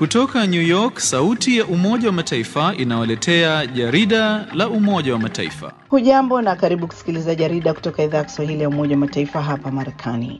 Kutoka New York, sauti ya Umoja wa Mataifa inawaletea jarida la Umoja wa Mataifa. Hujambo na karibu kusikiliza jarida kutoka idhaa ya Kiswahili ya Umoja wa Mataifa hapa Marekani.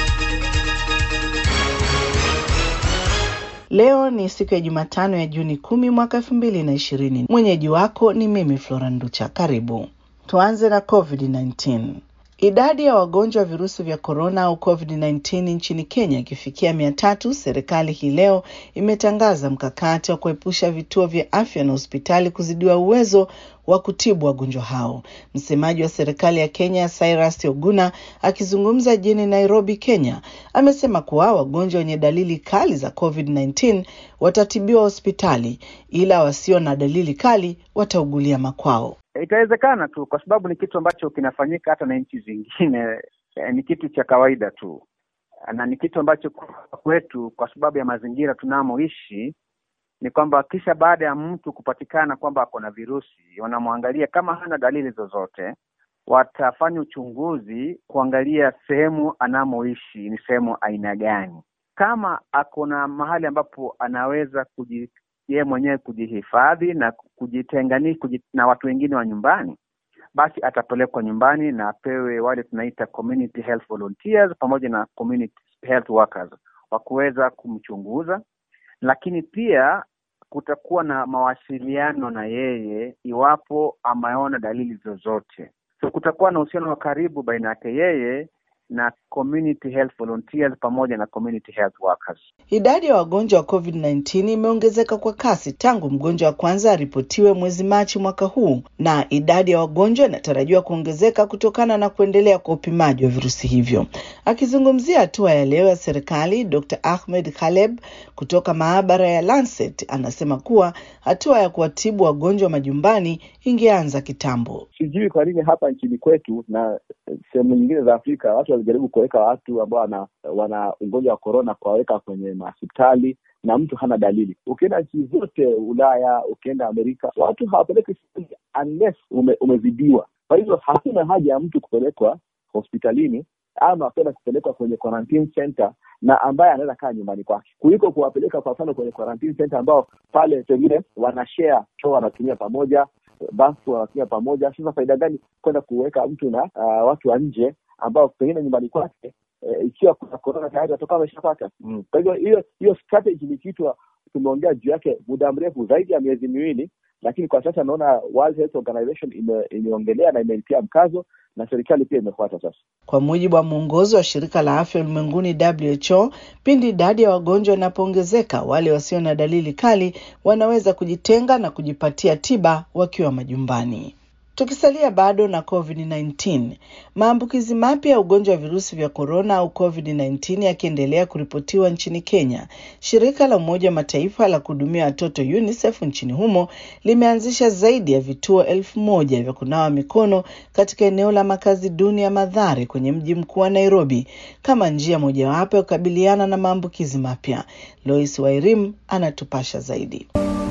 Leo ni siku ya Jumatano ya Juni kumi mwaka elfu mbili na ishirini. Mwenyeji wako ni mimi Flora Nducha. Karibu tuanze na COVID-19. Idadi ya wagonjwa wa virusi vya korona au COVID-19 nchini Kenya ikifikia mia tatu, serikali hii leo imetangaza mkakati wa kuepusha vituo vya afya na hospitali kuzidiwa uwezo wa kutibu wagonjwa hao. Msemaji wa serikali ya Kenya Cyrus Oguna akizungumza jijini Nairobi, Kenya, amesema kuwa wagonjwa wenye dalili kali za COVID-19 watatibiwa hospitali, ila wasio na dalili kali wataugulia makwao. Itawezekana tu kwa sababu ni kitu ambacho kinafanyika hata na nchi zingine. Eh, ni kitu cha kawaida tu na ni kitu ambacho kwetu, kwa sababu ya mazingira tunamoishi, ni kwamba kisha baada ya mtu kupatikana kwamba ako na virusi, wanamwangalia kama hana dalili zozote, watafanya uchunguzi kuangalia sehemu anamoishi ni sehemu aina gani. Kama ako na mahali ambapo anaweza kuji yeye mwenyewe kujihifadhi na kujitengani kuji, na watu wengine wa nyumbani, basi atapelekwa nyumbani na apewe wale tunaita community health volunteers pamoja na community health workers wa kuweza kumchunguza, lakini pia kutakuwa na mawasiliano na yeye iwapo ameona dalili zozote. So kutakuwa na uhusiano wa karibu baina yake yeye na community health volunteers pamoja na community health workers. Idadi ya wagonjwa wa COVID-19 imeongezeka kwa kasi tangu mgonjwa wa kwanza aripotiwe mwezi Machi mwaka huu, na idadi ya wagonjwa inatarajiwa kuongezeka kutokana na kuendelea kwa upimaji wa virusi hivyo. Akizungumzia hatua ya leo ya serikali, Dr. Ahmed Khaleb kutoka maabara ya Lancet anasema kuwa hatua ya kuwatibu wagonjwa majumbani ingeanza kitambo. Sijui kwa nini hapa nchini kwetu na sehemu nyingine za Afrika watu walijaribu kuweka watu ambao wana, wana ugonjwa wa korona kuwaweka kwenye mahospitali na mtu hana dalili. Ukienda nchi zote Ulaya, ukienda Amerika, watu hawapeleki unless ume, umezidiwa. Kwa hivyo hakuna haja ya mtu kupelekwa hospitalini ama kwenda kupelekwa kwenye quarantine center na ambaye anaweza kaa nyumbani kwake kuliko kuwapeleka kwa mfano kwenye quarantine center ambao pale pengine wanashare choo wanatumia pamoja, bafu wanatumia pamoja. Sasa faida gani kwenda kuweka mtu na uh, watu wa nje ambao pengine nyumbani kwake e, ikiwa kuna korona tayari watoka wameshapata. Mm. Kwa hivyo hiyo hiyo strategy ni kitu tumeongea juu yake muda mrefu zaidi ya miezi miwili, lakini kwa sasa naona World Health Organization ime, imeongelea na imeitia mkazo na serikali pia imefuata sasa. Kwa mujibu wa mwongozo wa shirika la afya ulimwenguni WHO, pindi idadi ya wagonjwa inapoongezeka, wale wasio na dalili kali wanaweza kujitenga na kujipatia tiba wakiwa majumbani. Tukisalia bado na COVID-19, maambukizi mapya ya ugonjwa wa virusi vya korona au COVID-19 yakiendelea kuripotiwa nchini Kenya, shirika la Umoja wa Mataifa la kuhudumia watoto UNICEF nchini humo limeanzisha zaidi ya vituo elfu moja vya kunawa mikono katika eneo la makazi duni ya Mathare kwenye mji mkuu wa Nairobi kama njia mojawapo ya kukabiliana na maambukizi mapya. Lois Wairim anatupasha zaidi.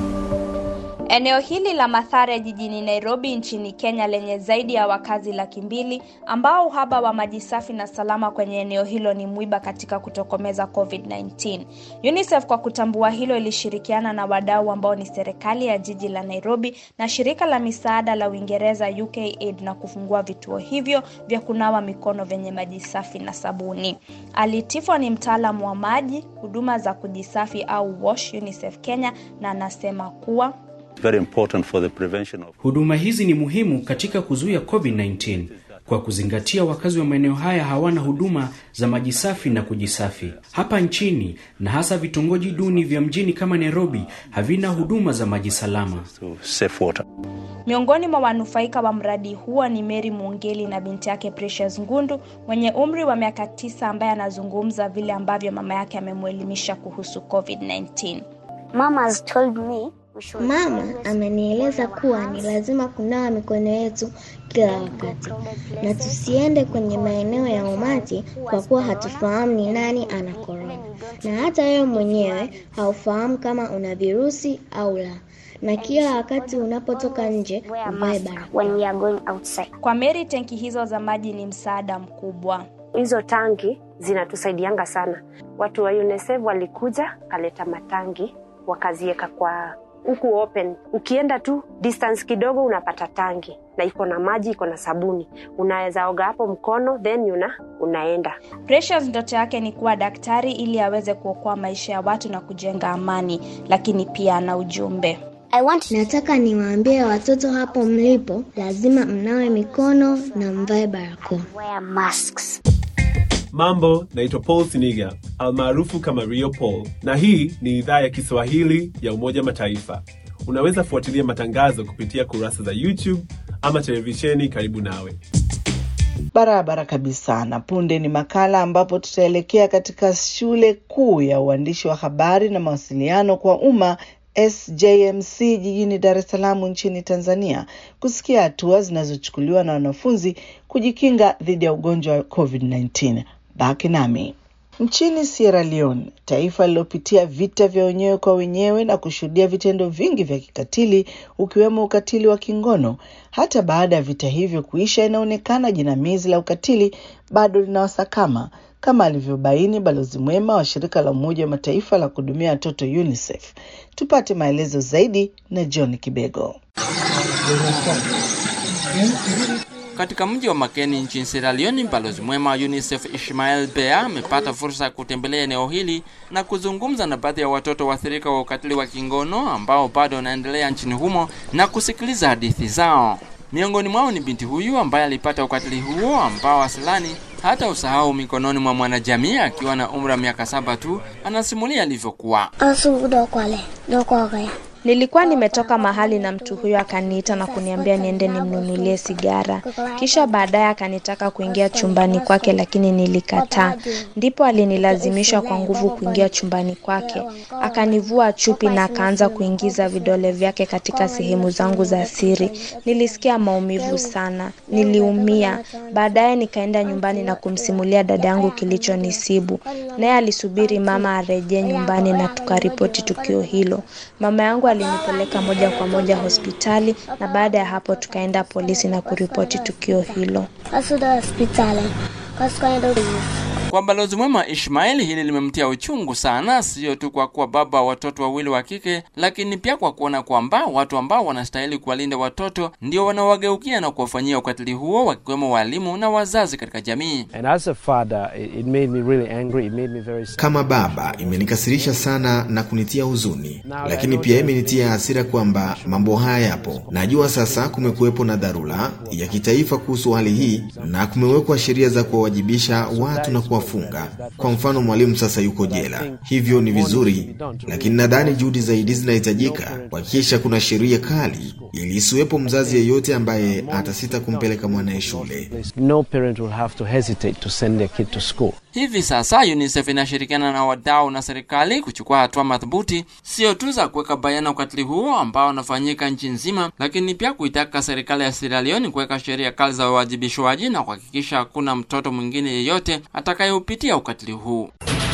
Eneo hili la Mathare jijini Nairobi nchini Kenya lenye zaidi ya wakazi laki mbili ambao uhaba wa maji safi na salama kwenye eneo hilo ni mwiba katika kutokomeza COVID-19. UNICEF kwa kutambua hilo ilishirikiana na wadau ambao ni serikali ya jiji la Nairobi na shirika la misaada la Uingereza UKAID na kufungua vituo hivyo vya kunawa mikono vyenye maji safi na sabuni. Alitifwa ni mtaalamu wa maji, huduma za kujisafi au WASH UNICEF Kenya na anasema kuwa Very important for the prevention of... Huduma hizi ni muhimu katika kuzuia COVID-19 kwa kuzingatia wakazi wa maeneo haya hawana huduma za maji safi na kujisafi. Hapa nchini na hasa vitongoji duni vya mjini kama Nairobi havina huduma za maji salama. safe water. Miongoni mwa wanufaika wa mradi huo ni Mary Mungeli na binti yake Precious Ngundu mwenye umri wa miaka tisa ambaye anazungumza vile ambavyo mama yake amemwelimisha kuhusu COVID-19. Mama has told me Mama amenieleza kuwa ni lazima kunawa mikono yetu kila wakati na tusiende kwenye maeneo ya umati kwa kuwa hatufahamu ni nani ana korona, na hata wewe mwenyewe haufahamu kama una virusi au la, na kila wakati unapotoka nje uvae barakoa. Kwa Mary, tenki hizo za maji ni msaada mkubwa. Hizo tangi zinatusaidianga sana. Watu wa UNICEF walikuja kaleta matangi wakaziweka kwa huku open. Ukienda tu distance kidogo unapata tangi na iko na maji, iko na sabuni, unaweza oga hapo mkono then una, unaenda. Precious ndoto yake ni kuwa daktari ili aweze kuokoa maisha ya watu na kujenga amani, lakini pia ana ujumbe. I want... Nataka niwaambie watoto hapo mlipo, lazima mnawe mikono na mvae barakoa. Wear masks. Mambo, naitwa Paul Siniga almaarufu kama Rio Paul, na hii ni idhaa ya Kiswahili ya Umoja Mataifa. Unaweza fuatilia matangazo kupitia kurasa za YouTube ama televisheni karibu nawe. Barabara kabisa. Na punde ni makala ambapo tutaelekea katika shule kuu ya uandishi wa habari na mawasiliano kwa umma SJMC jijini Dar es Salaam nchini Tanzania kusikia hatua zinazochukuliwa na wanafunzi kujikinga dhidi ya ugonjwa wa COVID-19. Baki nami. Nchini Sierra Leone, taifa lililopitia vita vya wenyewe kwa wenyewe na kushuhudia vitendo vingi vya kikatili ukiwemo ukatili wa kingono, hata baada ya vita hivyo kuisha, inaonekana jinamizi la ukatili bado linawasakama kama alivyobaini balozi mwema wa shirika la Umoja wa Mataifa la kuhudumia watoto UNICEF. Tupate maelezo zaidi na John Kibego. Katika mji wa Makeni nchini Sierra Leone, balozi mwema wa UNICEF Ishmael Bea amepata fursa ya kutembelea eneo hili na kuzungumza na baadhi ya watoto waathirika wa ukatili wa kingono ambao bado wanaendelea nchini humo na kusikiliza hadithi zao. Miongoni mwao ni binti huyu ambaye alipata ukatili huo ambao asilani hata usahau mikononi mwa mwanajamii akiwa na umri wa miaka saba tu. Anasimulia alivyokuwa. Nilikuwa nimetoka mahali na mtu huyo akaniita na kuniambia niende nimnunulie sigara, kisha baadaye akanitaka kuingia chumbani kwake, lakini nilikataa. Ndipo alinilazimisha kwa nguvu kuingia chumbani kwake, akanivua chupi na akaanza kuingiza vidole vyake katika sehemu zangu za siri. Nilisikia maumivu sana, niliumia. Baadaye nikaenda nyumbani na kumsimulia dada yangu kilichonisibu, naye alisubiri mama arejee nyumbani na tukaripoti tukio hilo. Mama yangu alinipeleka moja kwa moja hospitali na baada ya hapo tukaenda polisi na kuripoti tukio hilo. Kwa balozi mwema Ishmaeli, hili limemtia uchungu sana, sio tu kwa kuwa baba wa watoto wawili wa kike, lakini pia kwa kuona kwamba watu ambao wanastahili kuwalinda watoto ndio wanawageukia na kuwafanyia ukatili huo, wakiwemo walimu na wazazi katika jamii. Kama baba, imenikasirisha sana na kunitia huzuni, lakini pia imenitia hasira kwamba mambo haya yapo. Najua sasa kumekuwepo na dharura ya kitaifa kuhusu hali hii na kumewekwa sheria za kuwawajibisha watu na kuwafunga. Kwa mfano, mwalimu sasa yuko jela, hivyo ni vizuri, lakini nadhani juhudi zaidi zinahitajika kuhakikisha kuna sheria kali ili isiwepo mzazi yeyote ambaye atasita kumpeleka mwanaye shule. No parent will have to hesitate to send their kid to school. Hivi sasa UNICEF inashirikiana na wadau na serikali kuchukua hatua madhubuti, sio tu za kuweka bayana ukatili huo ambao unafanyika nchi nzima, lakini pia kuitaka serikali ya Sierra Leone kuweka sheria kali za uwajibishwaji na kuhakikisha hakuna mtoto mwingine yeyote atakayeupitia ukatili huu.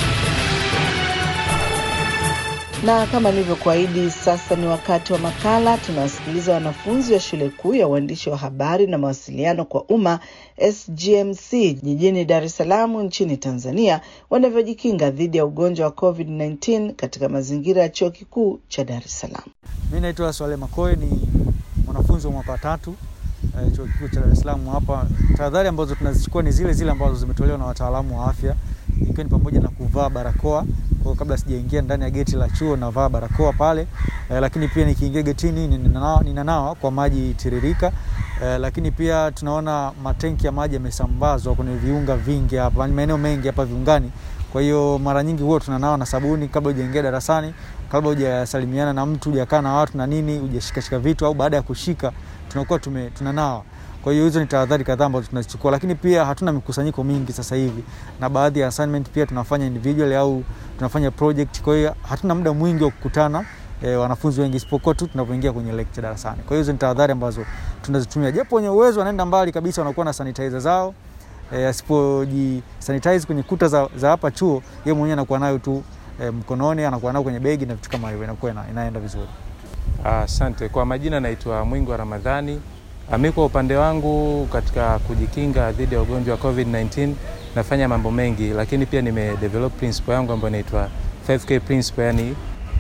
Na kama nilivyokuahidi, sasa ni wakati wa makala. Tunawasikiliza wanafunzi wa shule kuu ya uandishi wa habari na mawasiliano kwa umma SGMC jijini Dar es Salaam nchini Tanzania wanavyojikinga dhidi ya ugonjwa wa COVID-19 katika mazingira ya chuo kikuu cha Dar es Salaam. Mimi naitwa Swale Makoe, ni mwanafunzi wa mwaka wa tatu eh, chuo kikuu cha Dar es Salaam hapa. Tahadhari ambazo tunazichukua ni zile zile ambazo zimetolewa na wataalamu wa afya, ikiwa ni pamoja na kuvaa barakoa kwa kabla sijaingia ndani ya geti la chuo navaa barakoa pale eh, lakini pia nikiingia getini ninanawa, ninanawa kwa maji tiririka eh, lakini pia tunaona matenki ya maji yamesambazwa kwenye viunga vingi hapa, maeneo mengi hapa viungani. Kwa hiyo mara nyingi huwa tunanawa na sabuni kabla hujaingia darasani, kabla hujasalimiana na mtu, hujakaa na watu na nini, hujashikashika vitu au baada ya kushika tunakuwa tume, tunanawa. Kwa hiyo hizo ni tahadhari kadhaa ambazo tunazichukua, lakini pia hatuna mikusanyiko mingi sasa hivi, na baadhi ya assignment pia tunafanya individual au tunafanya project. Kwa hiyo hatuna muda mwingi wa kukutana e, wanafunzi wengi, isipokuwa tu tunapoingia kwenye lecture darasani. Kwa hiyo hizo ni tahadhari ambazo tunazitumia, japo wenye uwezo wanaenda mbali kabisa, wanakuwa na sanitizer zao e, asipoji sanitize kwenye kuta za, za hapa chuo, yeye mwenyewe anakuwa nayo tu e, mkononi, anakuwa nayo kwenye begi na vitu kama hivyo, inakuwa ina, inaenda vizuri. Asante. Kwa majina naitwa Mwingi wa Ramadhani. Mi kwa upande wangu katika kujikinga dhidi ya ugonjwa wa COVID-19 nafanya mambo mengi, lakini pia nimedevelop principle yangu ambayo inaitwa 5K principle, yani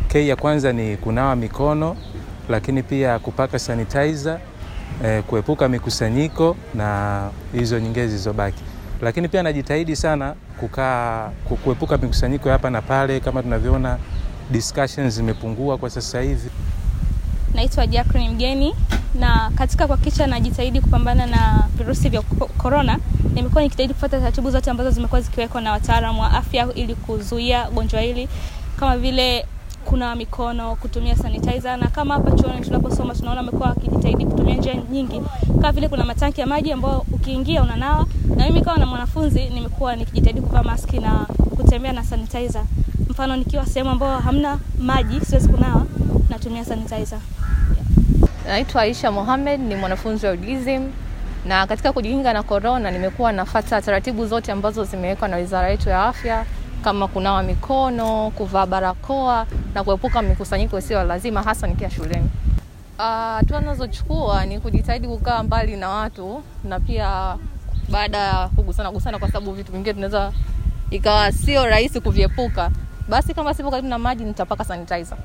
K ya kwanza ni kunawa mikono, lakini pia kupaka sanitizer, eh, kuepuka mikusanyiko na hizo nyingine zilizobaki. Lakini pia najitahidi sana kukaa ku- kuepuka mikusanyiko ya hapa na pale, kama tunavyoona discussions zimepungua kwa sasa hivi. Naitwa Jacqueline Mgeni na katika kuhakikisha najitahidi kupambana na virusi vya ko- korona, nimekuwa nikijitahidi kufuata taratibu zote ambazo zimekuwa zikiwekwa na wataalamu wa afya ili kuzuia gonjwa hili kama vile kunawa mikono, kutumia sanitizer na kama hapa chuoni tunaposoma tunaona wamekuwa wakijitahidi kutumia njia nyingi, kama vile kuna matanki ya maji ambayo ukiingia unanawa, na mimi kama na mwanafunzi nimekuwa nikijitahidi kuvaa maski na kutembea na sanitizer. Mfano nikiwa sehemu ambayo hamna maji, siwezi kunawa, natumia sanitizer. Naitwa Aisha Mohamed, ni mwanafunzi wa UDSM na katika kujikinga na korona nimekuwa nafata taratibu zote ambazo zimewekwa na wizara yetu ya afya kama kunawa mikono, kuvaa barakoa na kuepuka mikusanyiko isiyo lazima hasa nikiwa shuleni. Ah, Hatua nazochukua ni kujitahidi kukaa mbali na watu na pia baada ya kugusana gusana, kwa sababu vitu vingine tunaweza ikawa sio rahisi kuviepuka, basi kama sipo karibu na maji nitapaka sanitizer.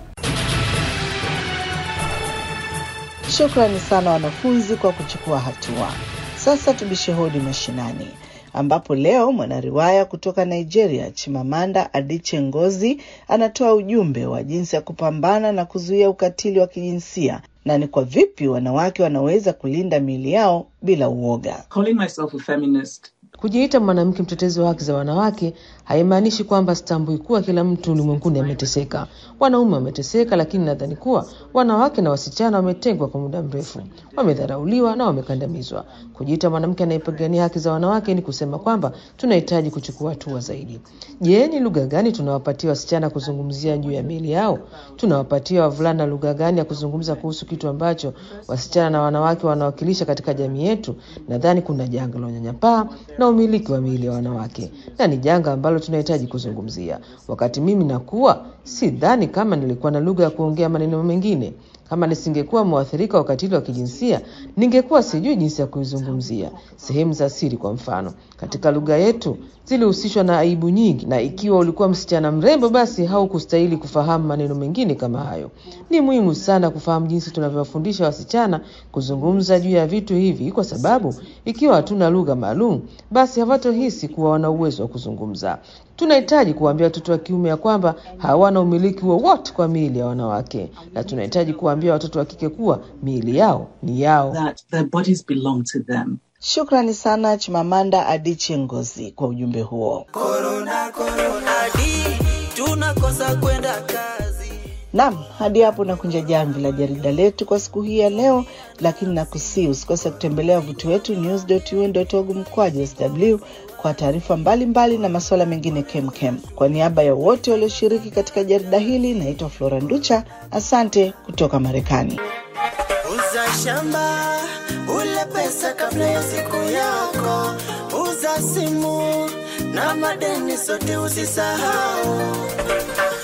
Shukrani sana wanafunzi kwa kuchukua hatua. Sasa tubishe hodi mashinani, ambapo leo mwanariwaya kutoka Nigeria Chimamanda Adichie Ngozi anatoa ujumbe wa jinsi ya kupambana na kuzuia ukatili wa kijinsia na ni kwa vipi wanawake wanaweza kulinda miili yao bila uoga. Calling myself a feminist Kujiita mwanamke mtetezi wa haki za wanawake haimaanishi kwamba sitambui kuwa kila mtu ulimwenguni ameteseka. Wanaume wameteseka, lakini nadhani kuwa wanawake na wasichana wametengwa kwa muda mrefu, wamedharauliwa na wamekandamizwa. Kujiita mwanamke anayepigania haki za wanawake ni kusema kwamba tunahitaji kuchukua hatua zaidi. Je, ni lugha gani tunawapatia wasichana kuzungumzia juu ya miili yao? Tunawapatia wavulana lugha gani ya kuzungumza kuhusu kitu ambacho wasichana na wanawake wanawakilisha katika jamii yetu? Nadhani kuna janga la unyanyapaa na umiliki wa miili ya wanawake, na ni janga ambalo tunahitaji kuzungumzia. Wakati mimi nakuwa, sidhani kama nilikuwa na lugha ya kuongea maneno mengine. Kama nisingekuwa mwathirika wa ukatili wa kijinsia, ningekuwa sijui jinsi ya kuizungumzia. Sehemu za siri, kwa mfano, katika lugha yetu zilihusishwa na aibu nyingi, na ikiwa ulikuwa msichana mrembo, basi haukustahili kufahamu maneno mengine kama hayo. Ni muhimu sana kufahamu jinsi tunavyowafundisha wasichana kuzungumza juu ya vitu hivi, kwa sababu ikiwa hatuna lugha maalum, basi hawatohisi kuwa wana uwezo wa kuzungumza. Tunahitaji kuwaambia watoto wa kiume ya kwamba hawana umiliki wowote kwa miili ya wanawake, na tunahitaji kuwaambia watoto wa kike kuwa miili yao ni yao. that their bodies belong to them. Shukrani sana Chimamanda Adichie Ngozi kwa ujumbe huo. tunakosa kwenda kazi. Naam, hadi hapo nakunja jamvi la jarida letu kwa siku hii ya leo, lakini nakusii usikose kutembelea wavuti wetu news.un.org mkwaju sw kwa taarifa mbalimbali na masuala mengine kemkem. Kwa niaba ya wote walioshiriki katika jarida hili, naitwa Flora Nducha. Asante kutoka Marekani. Uza shamba ule pesa kabla ya siku yako, uza simu na madeni sote usisahau.